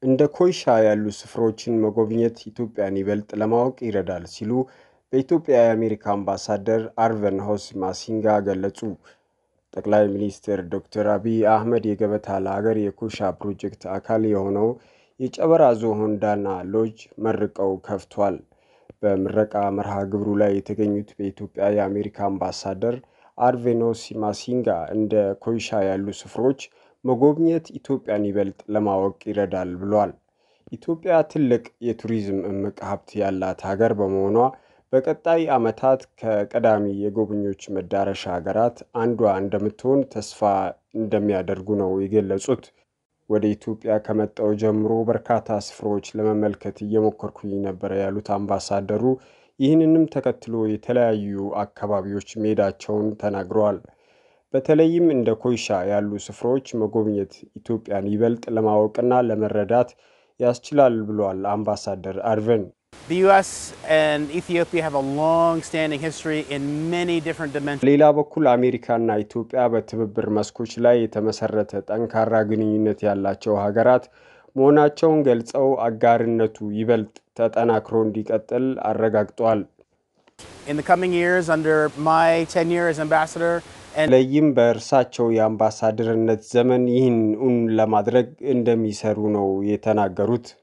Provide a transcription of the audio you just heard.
እንደ ኮይሻ ያሉ ስፍራዎችን መጎብኘት ኢትዮጵያን ይበልጥ ለማወቅ ይረዳል ሲሉ በኢትዮጵያ የአሜሪካ አምባሳደር አርቨን ሆስ ማሲንጋ ገለጹ። ጠቅላይ ሚኒስትር ዶክተር አብይ አህመድ የገበታ ለሀገር የኮይሻ ፕሮጀክት አካል የሆነው የጨበራ ዞን ዳና ሎጅ መርቀው ከፍቷል። በምረቃ መርሃ ግብሩ ላይ የተገኙት በኢትዮጵያ የአሜሪካ አምባሳደር አርቬኖስ ማሲንጋ እንደ ኮይሻ ያሉ ስፍሮች መጎብኘት ኢትዮጵያን ይበልጥ ለማወቅ ይረዳል ብሏል። ኢትዮጵያ ትልቅ የቱሪዝም እምቅ ሀብት ያላት ሀገር በመሆኗ በቀጣይ ዓመታት ከቀዳሚ የጎብኚዎች መዳረሻ ሀገራት አንዷ እንደምትሆን ተስፋ እንደሚያደርጉ ነው የገለጹት። ወደ ኢትዮጵያ ከመጣው ጀምሮ በርካታ ስፍራዎች ለመመልከት እየሞከርኩኝ ነበረ ያሉት አምባሳደሩ ይህንንም ተከትሎ የተለያዩ አካባቢዎች መሄዳቸውን ተናግረዋል። በተለይም እንደ ኮይሻ ያሉ ስፍራዎች መጎብኘት ኢትዮጵያን ይበልጥ ለማወቅና ለመረዳት ያስችላል ብሏል አምባሳደር አርቨን። ሌላ በኩል አሜሪካና ኢትዮጵያ በትብብር መስኮች ላይ የተመሰረተ ጠንካራ ግንኙነት ያላቸው ሀገራት መሆናቸውን ገልጸው አጋርነቱ ይበልጥ ተጠናክሮ እንዲቀጥል አረጋግጧል። በተለይም በእርሳቸው የአምባሳደርነት ዘመን ይህን እውን ለማድረግ እንደሚሰሩ ነው የተናገሩት።